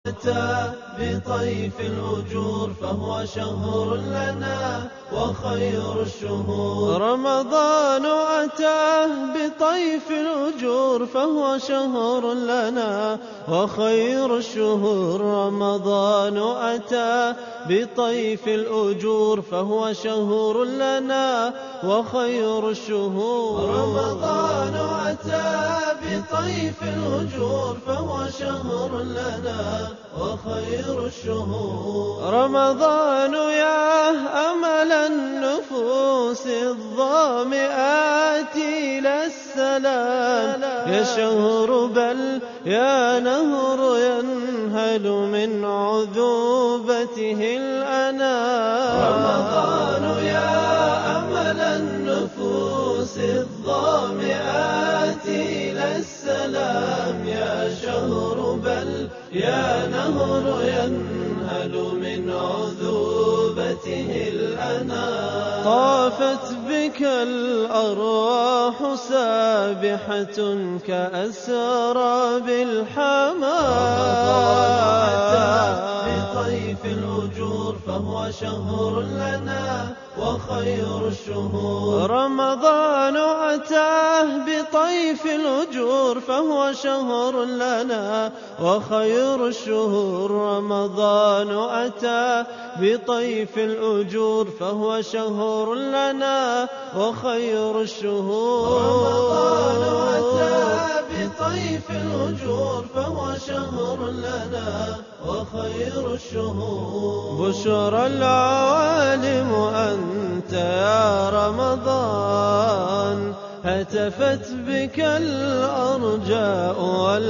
أتى بطيف الأجور فهو شهر لنا وخير الشهور رمضان أتى بطيف الأجور فهو شهر لنا وخير الشهور رمضان أتى بطيف الأجور فهو شهر لنا وخير الشهور رمضان أتى بطيف الأجور فهو شهر لنا وخير الشهور رمضان يا أمل النفوس الظامئات إلى السلام يا شهر بل يا نهر ينهل من عذوبته الأنام رمضان يا أمل النفوس الظامئات إلى السلام يا شهر بل يا نهر ينهل من عذوبته الأنام طافت بك الأرواح سابحة كأسرى بالحمام بطيف الأجور فهو شهر لنا وخير الشهور رمضان أتاه بطيف الأجور فهو شهر لنا وخير الشهور رمضان أتى بطيف الأجور فهو شهر لنا وخير الشهور رمضان أتى بطيف الأجور فهو شهر لنا وخير الشهور بشرى العوالم أنت يا رمضان هتفت بك الأرجاء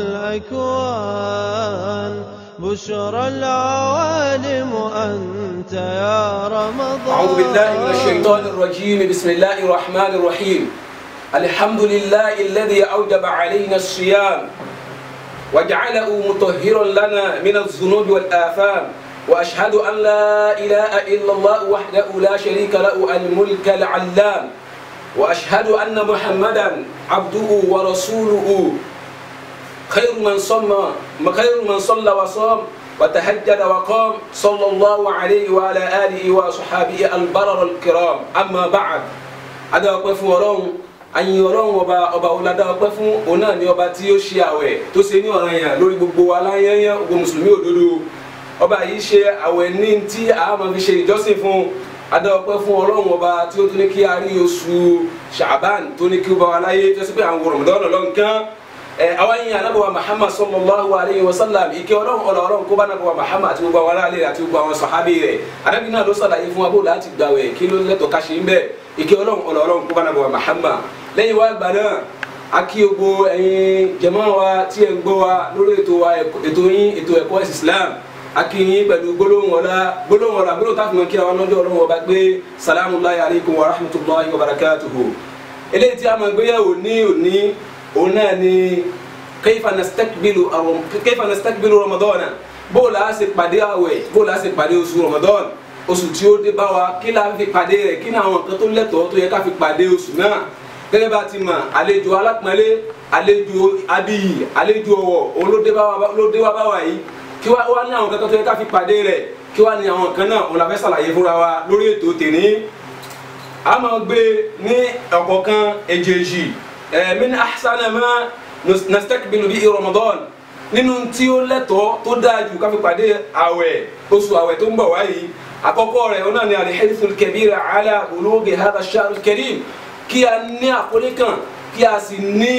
والأكوان بشرى العوالم أنت يا رمضان أعوذ بالله من الشيطان الرجيم بسم الله الرحمن الرحيم الحمد لله الذي أوجب علينا الصيام وجعله مطهرا لنا من الذنوب والآثام وأشهد أن لا إله إلا الله وحده لا شريك له الملك العلام وأشهد أن محمدا عبده ورسوله خير من صلى خير من صلى وصام وتهجد وقام صلى الله عليه وعلى آله وصحابه البرر الكرام أما بعد أدا أقف ورون ayin ọlọ́run ọba ọba ọ̀làdá ọpẹ́ fún òun náà ní ọba tí ó ṣe àwẹ̀ tó ṣe ní ọ̀ranyàn lórí gbogbo aláyẹyẹ gbogbo mùsùlùmí òdodo ọba yìí ṣe àwẹ̀ ní tí a máa fi ṣe ìjọsìn fún adá ọpẹ́ fún ọlọ́run ọba tí ó tún ní kí a rí oṣù ṣàbán tó ní kí ó bá wa láyé tó ṣe pé àwọn Ramadan lọ́nkán àwọn yìí anábọ̀wá Muhammad sallallahu alayhi wa sallam ìkẹ́ ọlọ́run ọ̀là ọlọ́run kó bá anábọ̀wá Muhammad àti gbogbo àwọn aráàlú àti gbogbo àwọn sàhábì rẹ̀ anábì náà ló sàlàyé fún wa bó láti gbàwẹ̀ kí ló lẹ́tọ̀ọ́ ká ṣe ń bẹ̀ ìkẹ́ ọlọ́run ọ̀là ọlọ́run kó bá anábọ̀wá Muhammad lẹ́yìn wá gbà náà a kí gbogbo ẹ̀yin jàmá wa tí ẹ̀ ń gbọ́ wa lórí ètò wa ètò yín ètò ẹ̀kọ́ ẹ̀sìn Islam a kí yín pẹ̀lú gbólóhùn ọ̀la gbólóhùn ọ̀la gbólóhùn táfi mọ̀ kí àwọn ọlọ́jọ́ ọlọ́run ọba gbé salamu alaykum wa rahmatulahi wa barakatuhu eléyìí tí a máa gbéyàwó ní òní òun náà ni kayfa nastakbilu kayfa nastakbilu Ramadan bó la ṣe pàdé àwẹ̀ bó la ṣe pàdé oṣù Ramadan oṣù tí ó dé bá wa kí la fi pàdé rẹ̀ kí ni àwọn nǹkan tó lẹ́tọ̀ọ́ tó yẹ ká fi pàdé oṣù náà gẹ́gẹ́ bá ti mọ̀ àlejò alápọ̀nlé àlejò abiyì àlejò ọ̀wọ̀ òun ló dé wá bá wa yìí kí wá ní àwọn kankan tó yẹ ká fi pàdé rẹ̀ kí wá ní àwọn kan náà òun la fẹ́ ṣàlàyé fúnra wa lórí ètò tèní. a máa gbé ní ọ̀kọ̀ọ̀kan èjèèjì min ahsana ma nastakbilu bihi Ramadan nínú tí ó lẹ́tọ̀ọ́ tó dáa jù ká fi pàdé àwẹ̀ oṣù àwẹ̀ tó ń bọ̀ wáyìí àkọ́kọ́ rẹ̀ òun náà ni al-hirthul kabir ala bulughi hadha ash-shahr al-karim kí a ní àkọlé kan kí a sì ní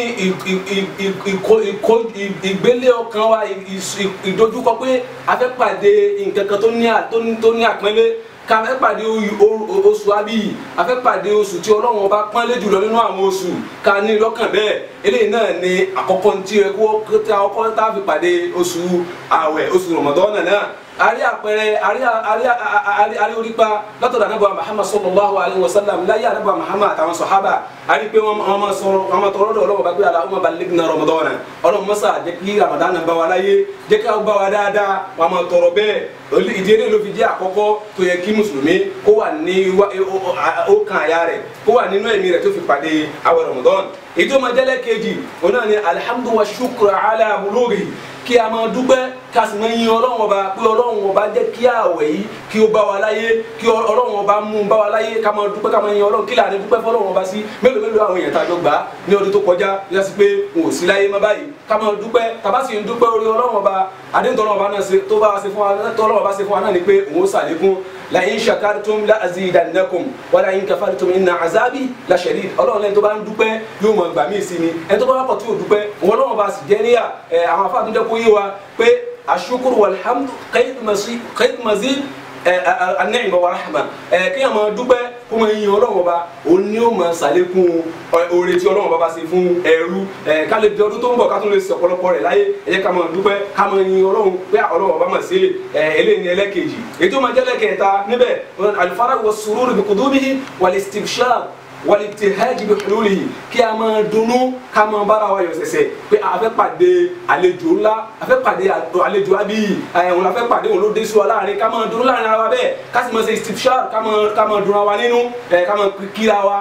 ìgbélé ọkàn wa ìdojúkọ pé a fẹ́ pàdé nǹkan kan tó ní àpọ́nlé ká fẹ́ pàdé oṣù abíyì a fẹ́ pàdé oṣù tí ọlọ́run ọba pọ́nlé jùlọ nínú àwọn oṣù ká ní lọ́kàn bẹ́ẹ̀ eléyìí náà ni àkọ́kọ́ tí ẹ kó tí a kọ́kọ́ tá a fi pàdé oṣù àwẹ̀ oṣù Ramadan náà ari àpẹẹrẹ ari ari ari ari orípa látọ̀dọ̀ anábọ̀ Muhammad sallallahu alayhi wa sallam láyé anábọ̀ Muhammad àtàwọn sọ̀hábà ari pé wọ́n máa sọ̀rọ̀ wọ́n máa tọrọ dọ̀ ọlọ́wọ́ bá gbé Allahumma ballighna Ramadan ọlọ́run mọ́sá jẹ́ kí Ramadan bá wa láyé jẹ́ ká bá wa dáadáa wọ́n máa tọrọ bẹ́ẹ̀ ìdí eré ló fi jẹ́ àkọ́kọ́ tó yẹ kí mùsùlùmí kó wà ní ó kan àyà rẹ̀ kó wà nínú ẹ̀mí rẹ̀ tó fi pàdé àwẹ̀ Ramadan èyí tó máa jẹ́lẹ̀ kejì òun náà ni alhamdu wa shukra ala bulughi kí a máa dúpẹ́ ká sì máa yin ọlọ́run ọba pé ọlọ́run ọba jẹ́ kí àwẹ̀ yìí kí ó bá wa láyé kí ọlọ́run ọba mú un bá wa láyé ká máa dúpẹ́ ká máa yin ọlọ́run kí láàrin dúpẹ́ fọlọ́run ọba sí mélòó mélòó àwọn èèyàn tàjọ gbà á ní ọdún tó kọjá yíyá sí pé n ò sí láyé má báyìí ká máa dúpẹ́ tàbá sì ń dúpẹ́ orí ọlọ́run ọba àdéhùn tọ́lọ́run ọba náà tó bá wa ṣe fún wa tọ́lọ́run ọba ṣe fún wa náà ni pé òun ó ṣàlékún la in shakartum la azidannakum wa la in kafartum inna azabi la shadid ọlọ́run lẹ́ni tó bá ń dúpẹ́ yóò mọ̀ gbà míì sí ni ẹni tó bá wà pọ̀ tí yóò dúpẹ́ òun ọlọ́run bá sì jẹ́ níyà àwọn afáàtún jẹ́ kó yé wa pé ashukuru walhamdu qayd mazid anẹ́yìnbá wa rahma kí a máa dúpẹ́ kó máa yin ọlọ́run ọba òun ni ó máa ṣàlékún oore tí ọlọ́run ọba bá ṣe fún ẹrú ká lè di ọdún tó ń bọ̀ ká tún lè ṣe ọ̀pọ̀lọpọ̀ rẹ̀ láyé ẹ jẹ́ ká máa dúpẹ́ ká máa yin ọlọ́run pé ọlọ́run ọba máa ṣe eléyìí ní ẹlẹ́kejì èyí tó máa jẹ́ ẹlẹ́kẹta níbẹ̀ al-faragh was-surur bi qudubihi wal-istibshar walitihaaji bi hululihi kí a máa dunnú ká máa bára wa yọ̀ sẹ̀sẹ̀ pé a fẹ́ pàdé àlejò ńlá a fẹ́ pàdé àlejò abiyi ẹ̀hún la fẹ́ pàdé òun ló dé sí wa láàrin ká máa dunnú láàrin ara wa bẹ́ẹ̀ ká sì máa ṣe istifshar ká máa ká máa dunra wa nínú ẹ̀ ká máa kíra wa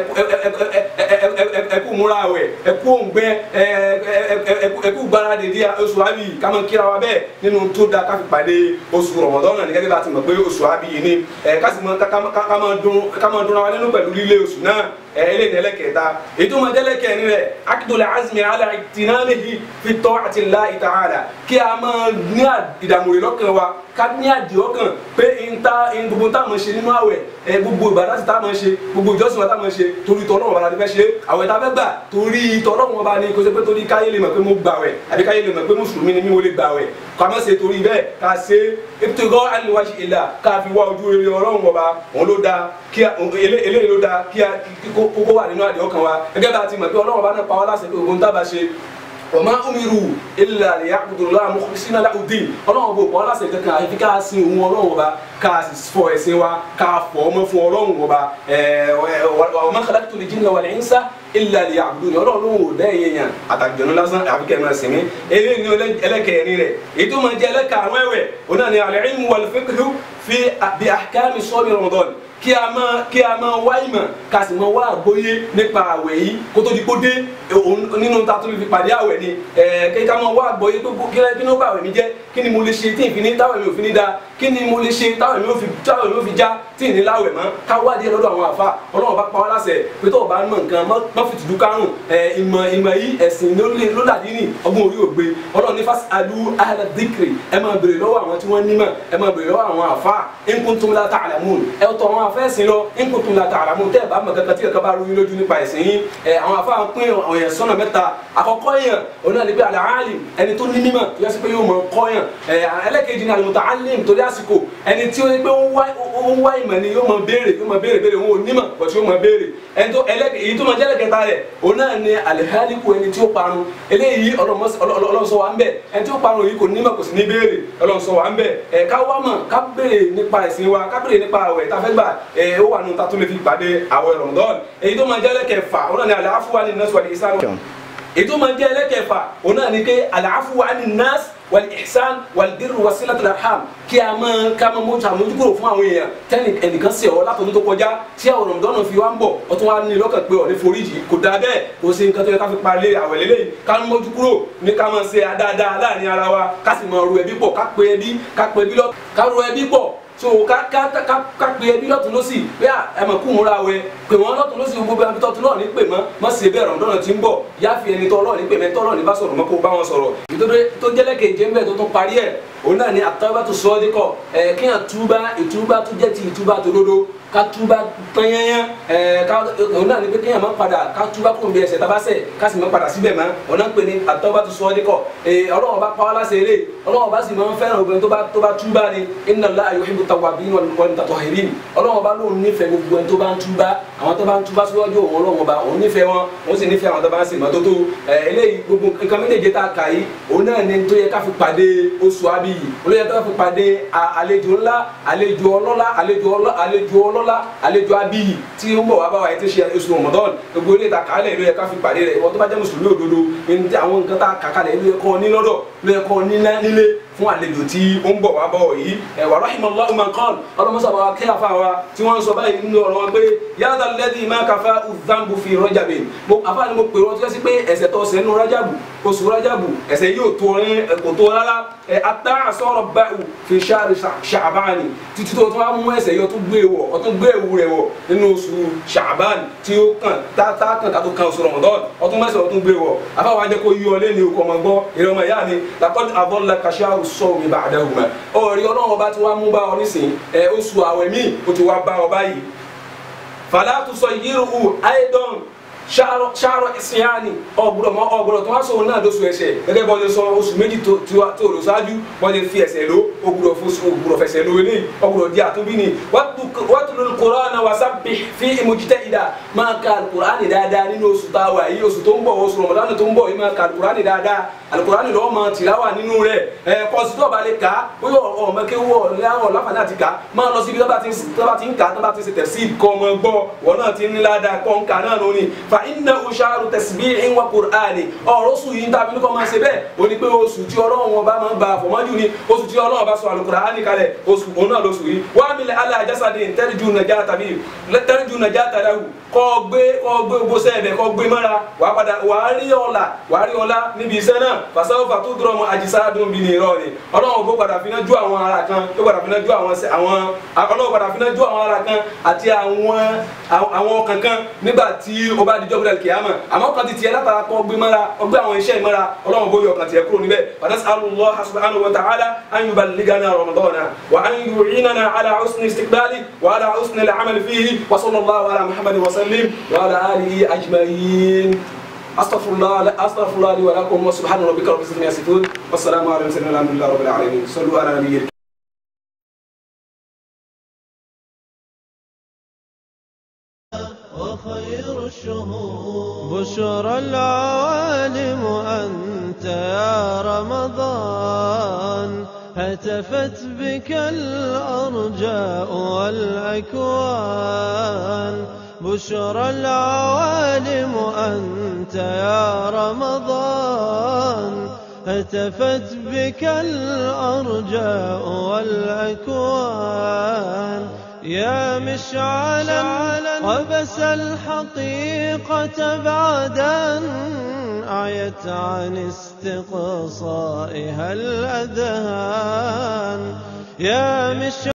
ẹkú múra wẹ̀ ẹkú òǹgbẹ ẹkú gbáradì di oṣù abiyi ká máa kíra wa bẹ́ẹ̀ nínú tó da ká fi pàdé oṣù Ramadan náà ní gẹ́gẹ́ bá ti mọ̀ pé oṣù abiyi ni ká sì máa ká máa dunra wa nínú pẹ̀lú lílé oṣù náà eléyìí ẹlẹ́kẹta ètò ọmọdé ẹlẹ́kẹrin rẹ̀ akidọ̀lẹ̀ azmi ala ìtìnámihi fi ta'ati Allahi ta'ala kí a máa ní ìdààmú lọ́kàn wa ká ní àdìọ́kàn pé nta gbogbo tá a máa ṣe nínú àwẹ̀ gbogbo ìbàdàn tí tá a máa ṣe gbogbo ìjọsìn wa tá a máa ṣe torí tọ́lọ́run wa la fẹ́ ṣe àwẹ̀ tá a fẹ́ gbà torí tọ́lọ́run wa ni kò ṣe pé torí káyé lè mọ̀ pé mo gbà wẹ̀ àbí káyé lè mọ̀ pé mùsùlùmí ni mí mo lè gbà wẹ̀ ká má ṣe torí bẹ́ẹ̀ ká ṣe ibtigha al-wajhi illah ká fi wá ojú rere ọlọ́run ọba òun ló dáa kí eléyìí ló dáa kí kókó wà nínú àdìọ́kàn wa gẹ́gẹ́ bá a ti mọ̀ pé ọlọ́run ọba náà pa wá láṣẹ pé ogun tá a bá ṣe wọ́n máa umiru illa liya'budullaha mukhlisina lahu-d-din ọlọ́run bò pọ́n láṣẹ kankan àfi ká sin òun ọlọ́run ọba ká fọ ẹ̀sìn wa ká fọ ọmọ fún ọlọ́run ọba wa ma khalaqtu l-jinna wal-insa illa liya'budun ọlọ́run ò dẹ́ yẹn yàn àtàjọ̀nù lásán àfi kẹ́ ẹ̀ máa sinmi eléyìí ni ẹlẹ́kẹ̀ẹ́ni rẹ̀ èyí tó máa jẹ́ ẹlẹ́kàrún ẹ̀wẹ̀ òun náà ni al-ilmu wal-fiqhu fi bi ahkami sawmi Ramadan kí a máa kí a máa wá ìmọ̀ ká sì máa wá àgbóyé nípa àwẹ̀ yìí kó tó di kó dé nínú ta tó lè fi pàdé àwẹ̀ ni kí ká máa wá àgbóyé pé kí kí ló bá àwẹ̀ mi jẹ́ kí ni mo lè ṣe tí ìfini táwẹ̀ mi ò fi ní da kí ni mo lè ṣe táwẹ̀ mi ò fi táwẹ̀ mi ò fi já tí ìní láwẹ̀ mọ́ ká wá díẹ̀ lọ́dọ̀ àwọn àfa ọlọ́run bá pa wá láṣẹ pé tó o bá mọ nǹkan má fi tìjú kárùn ìmọ̀ ìmọ̀ yìí ẹ̀sìn ló dàdí ní ọgbọ́n orí ògbé ọlọ́run ní fásitì alu ahla dhikri ẹ máa béèrè lọ́wọ́ àwọn tí wọ́n nímọ̀ ẹ máa béèrè lọ́wọ́ àwọn àfa in kuntum la ta'lamun ẹ tọ́ àwọn afẹ́sìn lọ in kuntum la ta'lamun tẹ́ ẹ bá mọ̀ kankan tí kankan bá rú yín lójú nípa ẹ̀sìn yín àwọn afa pín ọ̀yàn sọ́nà mẹ́ta àkọ́kọ́ yẹn òun náà ní pé al-alim ẹni tó ní mímọ̀ tó yẹ sí pé yóò mọ̀ kọ́ yẹn ẹlẹ́kejì ní al-muta'allim torí àsìkò ẹni tí ó yẹ pé ó ń wá ìmọ̀ ni yóò mọ̀ béèrè yóò mọ̀ béèrè béèrè òun ò nímọ̀ bọ̀ tí yóò mọ̀ béèrè ẹni tó èyí tó mọ̀ jẹ́ ẹlẹ́kẹta rẹ̀ òun náà ní al-haliku ẹni tí ó parun eléyìí Ọlọ́run ṣọ́ wa ń bẹ̀ ẹni tí ó parun yìí kò nímọ̀ kò sì ní béèrè Ọlọ́run ṣọ́ wa ń bẹ̀ ẹ̀ ká wá mọ̀ ká béèrè nípa ẹ̀sìn wa ká béèrè nípa àwẹ̀ tá a fẹ́ gbà ẹ̀ ó wà nù ta tó lè fi pàdé àwẹ̀ Ramadan èyí tó máa jẹ́ ẹlẹ́kẹfà òun náà ní al-afwa ní nọ́ọ̀sì wal ihsan èyí tó máa jẹ́ ẹlẹ́kẹfà òun náà ní pé al-afwa ní nọ́ọ̀sì wal ihsan wal birr wa silatul arham kí a máa ká máa mójú àmójúkúrò fún àwọn èèyàn tẹ́nì ẹnìkan sí ọ látọ̀dún tó kọjá tí àwọn Ramadan fi wá ń bọ̀ ọ tún wá ní lọ́kàn pé ọ̀ ní foríjì kò dáa bẹ́ẹ̀ kò sí nǹkan tó yẹ ká fi parí àwẹ̀ lélẹ́yìn ká ń mójú kúrò ní ká máa ṣe dáadáa láàrin ara wa ká sì máa ro ẹbí pọ̀ ká pe ẹbí ká pe ẹbí lọ ká ro ẹbí pọ̀ so ká ká ká ká pe ẹbí lọ́tún lọ́sì bí ẹ mọ̀ kú múra wẹ pè wọ́n lọ́tún lọ́sì gbogbo ẹbí tọ́tún náà ní pè mọ́ mọ́ sí ẹbí ẹ̀rọ̀ lọ́nà tí ń bọ̀ yáfi ẹni tọ́ lọ́ọ̀ ní pè mẹ́ tọ́ lọ́ọ̀ ní bá sọ̀rọ̀ mọ́ kó bá wọn sọ̀rọ̀ ìtòdó tó jẹ́lẹ́kẹ̀ jẹ́ mbẹ́ tó tún parí ẹ̀ òun náà ni àtàwébàtò sọ́ọ́díkọ̀ ẹ̀ kí hàn túbá ìtúbá tó jẹ́ ti ìtúbá tó dodo ká túbá tányányán ẹ̀ ká òun náà ni pé kéèyàn máa padà ká túbá kó n bí ẹsẹ̀ tabasẹ̀ ká sì máa padà síbẹ̀ mọ́ òun náà ń pè ní àtàwébàtò sọ́ọ́díkọ̀ ẹ̀ ọlọ́wọ́ bá pa wá láṣẹ eré ọlọ́wọ́ bá sì máa ń fẹ́ràn obìnrin tó bá tó bá túbá ni inna Allaha yuhibbu tawwabin wal mutatahhirin ọlọ́wọ́ bá lóun nífẹ̀ẹ́ gbogbo ẹni tó bá ń túbá àwọn tó bá ń túbá síwájú òun ọlọ́wọ́ bá òun nífẹ̀ẹ́ wọn òun sì nífẹ̀ẹ́ àwọn tó bá ń ṣèmọ́tótó ẹ̀ eléyìí gbogbo nǹkan méjèèjì tá a kà yìí òun náà ni tó yẹ ká fi pàdé oṣù abiyi olóyè tó yẹ ká fi pàdé àlejò ńlá àlejò ọlọ́lá àlejò ọlọ́lá àlejò abiyi tí ó ń bọ̀ wá bá wa yẹn ti ṣe oṣù Ramadan gbogbo ilé ìta kàálẹ̀ ló yẹ ká fi pàdé rẹ̀ ìwọ tó bá jẹ́ mùsùlùmí òdodo àwọn nǹkan tá a kà kalẹ̀ ló yẹ kọ́ ní lọ́dọ̀ ló yẹ kọ́ nílé fún àlejò tí ó ń bọ̀ wá bọ̀ yìí ẹ̀ wà rahimallahu man qala ọlọ́mọsàbà wa kí afa wa tí wọ́n ń sọ báyìí nínú ọ̀rọ̀ wọn pé yàtọ̀ lẹ́dí má kafa udhambu fi rọ́jàbẹ̀ mo afa ni mo pè wọ́n tó kẹ́sí pé ẹ̀ṣẹ̀ tó ṣẹ̀ nínú rájàbù oṣù rájàbù ẹ̀ṣẹ̀ yóò tó rin kò tó rárá ẹ̀ ata àsọ̀rọ̀ báyìí fi ṣáàrì ṣàbáni títí tó tún wá mú ẹ̀ṣẹ̀ yóò tún gbé wọ̀ ọ̀ tún gbé ewu rẹ̀ wọ̀ nínú oṣù ṣàbáni tí ó kàn tá tá kàn tá tó kan oṣù rọ̀mọ̀dọ́n ọtún mẹ́sẹ̀ ọtún gbé wọ̀ afa wa jẹ́ kó yí ọ lẹ́ni okò ọmọ gbọ́ ìrọmọ ìyá mi làkọ́ni àbọ̀lá kàṣáàrù sọ̀rọ̀ mi bàdà hùmà ọ̀rí ọlọ́run ọba tí wàá mú bá ọ nísìn ẹ̀ oṣù àwẹ̀ míì ó ti wá bá ọ báyìí fàlàtú sọ yírùú àìdán ṣàrọ ìsìnyáni ọgbọdọ mọ ọgbọdọ tó wá sọ òun náà lóṣù ẹsẹ gẹ́gẹ́ bọ́n ṣe sọ oṣù méjì tó tó lò ṣáájú bọ́n ṣe fi ẹsẹ̀ ló ọgbọdọ fosù ọgbọdọ fẹsẹ̀ ló eléyìí ọgbọdọ di àtúbí ni wàtúlù kùránà wàsábì fi ìmùjítẹ́ ìdá máa ka alukurani dáadáa nínú oṣù tá a wà yìí oṣù tó ń bọ̀ oṣù rọmọdánù tó ń bọ̀ yìí máa ka alukurani dáadáa alukurani lọ́wọ́ máa tìláwà nínú rẹ̀ ẹ kọ́sítọ́ balẹ̀ ká bóyá ọmọkéwọ́ ọ̀làwọ̀ láǹfààní àti ká máa lọ síbi tó bá ti ń ká tó bá ti ń ṣe tẹ̀síì kọ́ ọmọ gbọ́ wọ́n náà ti ń ládàá kọ́ ń kà náà lónìí fa inna usharu tasbihin wa qur'ani ọ̀rọ̀ oṣù yìí tàbí ní kò máa ṣe bẹ́ẹ̀ o ní pé oṣù tí ọlọ́run ọba máa ń ba àfọ̀mọ́jú ni oṣù tí ọlọ́run ọba sọ alukur'ani kalẹ̀ oṣù òun náà lóṣù yìí wà á mílẹ̀ ala jasadin tẹ́rìjú nàjà tàbí tẹ́rìjú nàjà tàdáwù kọ́ gbé kọ́ gbé gbó sẹ́ẹ̀bẹ̀ kọ́ gbé mọ́ra wà á padà wà á rí ọ̀la wà á rí ọ̀la níbi iṣẹ́ náà fasáwọ́ fàtó dúró mọ́ àjísáàdùn bí ní irọ́ ni ọlọ́run ọba padà fi náà ju àwọn ara kan yóò padà fi náà ju àwọn ọlọ́run padà fi náà ju àwọn ara kan àti àwọn àwọn kankan nígbà tí ó bá dijọ́ gbọdọ̀ kìámà àmọ́ kan ti tiẹ̀ látara kọ́ gbé mọ́ra ọgbẹ́ àwọn iṣẹ́ ìmọ́ra ọlọ́run bóyá ọkàn tiẹ̀ kúrò níbẹ̀ nas'alullah subhanahu wa ta'ala an yuballighana ramadana wa an yu'inana ala husni istiqbali wa ala husni al-amal fihi wa sallallahu ala muhammadin wa sallim wa ala alihi ajma'in استغفر الله استغفر الله لي ولكم وسبحان ربك رب العزه عما يصفون والسلام على المرسلين والحمد لله رب العالمين صلوا على نبينا وخير الشهور بشرى العوالم أنت يا رمضان هتفت بك الأرجاء والأكوان بشرى العوالم أنت يا رمضان هتفت بك الأرجاء والأكوان يا مشعلا وبس الحقيقة بعد أن أعيت عن استقصائها الأذهان يا مشعلا